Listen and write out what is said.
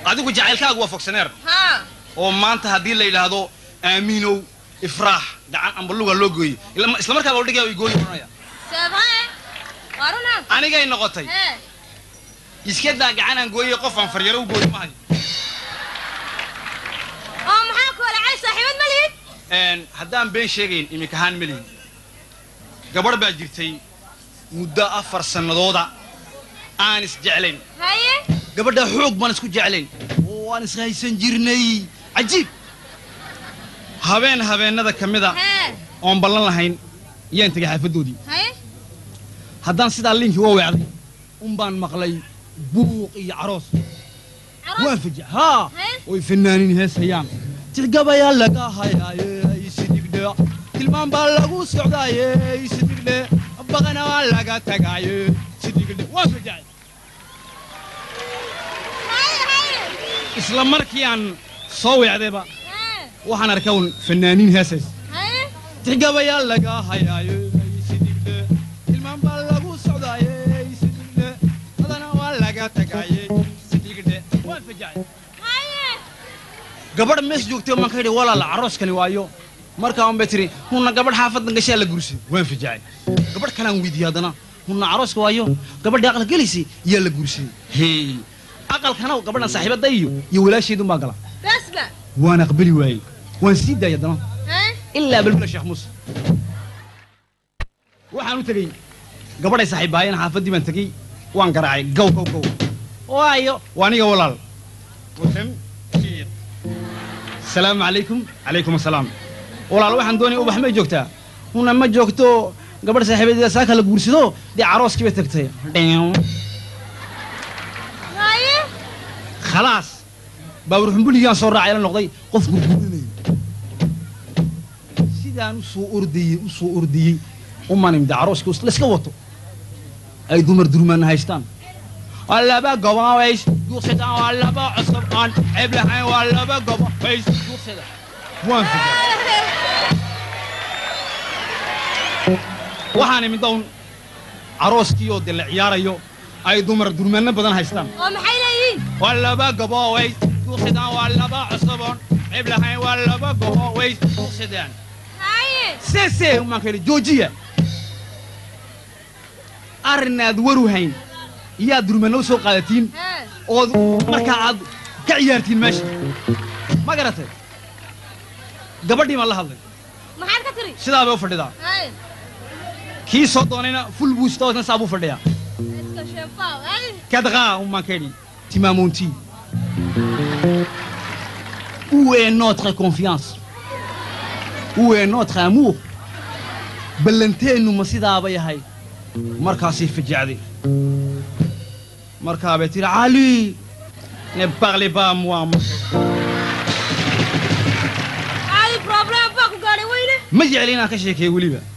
adigu jacaylkaagu waa fogsaneer haa oo maanta haddii la yidhaahdo aamiinow ifraax gacan amba luga loo gooyey ila- isla markaaba odhigaya way gooyi oranaya seebae waa runa anigay noqotay hee iska daa gacanaan gooyey qof aan faryaro u gooyi maayo oo maxaa ku wala cali saaxiibad ma lihid Een, haddaan been sheegayn iminkahaan melihin gabadh baa jirtay muddo afar sannadooda aan isjeclayn haye gabadhaa xoog baan isku jeclayn oo waan ishaysan jirnay cajiib habeen habeennada ka mida hee oon ballan lahayn yaan tegay xaafaddoodii haye haddaan sidaa liinkii uga weecday un baan maqlay buuq iyo caroos waan faja haa Hee? oy fanaaniin heesayaan tirgabayaa laga hayaaye isidhigdhe tilmaan baa lagu socdaaye isidhigdhe baqana waa laga tagaaye isidhigdhe waan fajacay haye haye isla markii aan soo weecdayba hee waxaan arkay un fanaaniin heesays haye tirgabayaa laga hayaaye isidhigdhe tilmaan baa lagu socdaaye isidhigdhe badana waa laga tagaaye isidhigdhe waan fajacay haye gabadh mees joogtay maan ka yidhi walaala carooskani waayo markaa un bay tiri hunna gabadh xaafadan gashaa la guursaday waan fajacay gabadh kalaan weydiiyey haddana hunna carooska waayo gabadhii aqal gelaysay yaa la guursaday hey aqalkana gabadhan saaxiibadda iyo iyo walaasheedun baa gala basba waan aqbali waayey waan sii daayay haddana hee ilaa balbala sheekh muuse waxaan u tegey gabadhay saaxiibbaayeen xaafaddii baan tegey waan garaacay gow gow gow waayo waa aniga walaal Wadan, jiir. salaamu calaykum calaykum asalaam walaal waxaan doonaya ubax may joogtaa una ma joogto gabadh saaxiibadeeda saaka la guursado dee carooskii bay tagtay Dheew. haye khalaas baawur xumbuligaan soo raacay la noqday qof gurguranaya sidaan u soo ordayey u soo ordayey umanimda carooska layska wato ay dumar durmaana haystaan waa laba gobaways duuqsadaan waa laba cusub aan ceeb lahayn waa laba gobaways duuqsada waan fikiray waxaan imid down carooskii oo de la ciyaarayo ay dumar durmaano badan haystaan oo maxay leeyihiin waa laba goboways duuqsadaan waa laba cusuboon ceeb lahayn waa laba goboways duuqsadaan haye sese umaan ka yidhi joojiya arrinaad waru hayn iyaad durmano u soo qaadatiin hee ood markaa aad ka ciyaartiin meesha ma garatay gabadhii maan la hadlay maxaad ka tiri sidaa bay u fadhidaa haye kii soo doonayna ful buu sita isna saa buu fadhiyaa iska sheefaaw haye kadqaa umaan ka yidhi timaamonti où est notre confiance où est notre amour ballanteennu ma sidaaba yahay markaasay fajacday markaabay tihi cali ne parlez pas à moi cali problem baa ku gaadhay weyne ma jecli inaan ka sheekeeyo weliba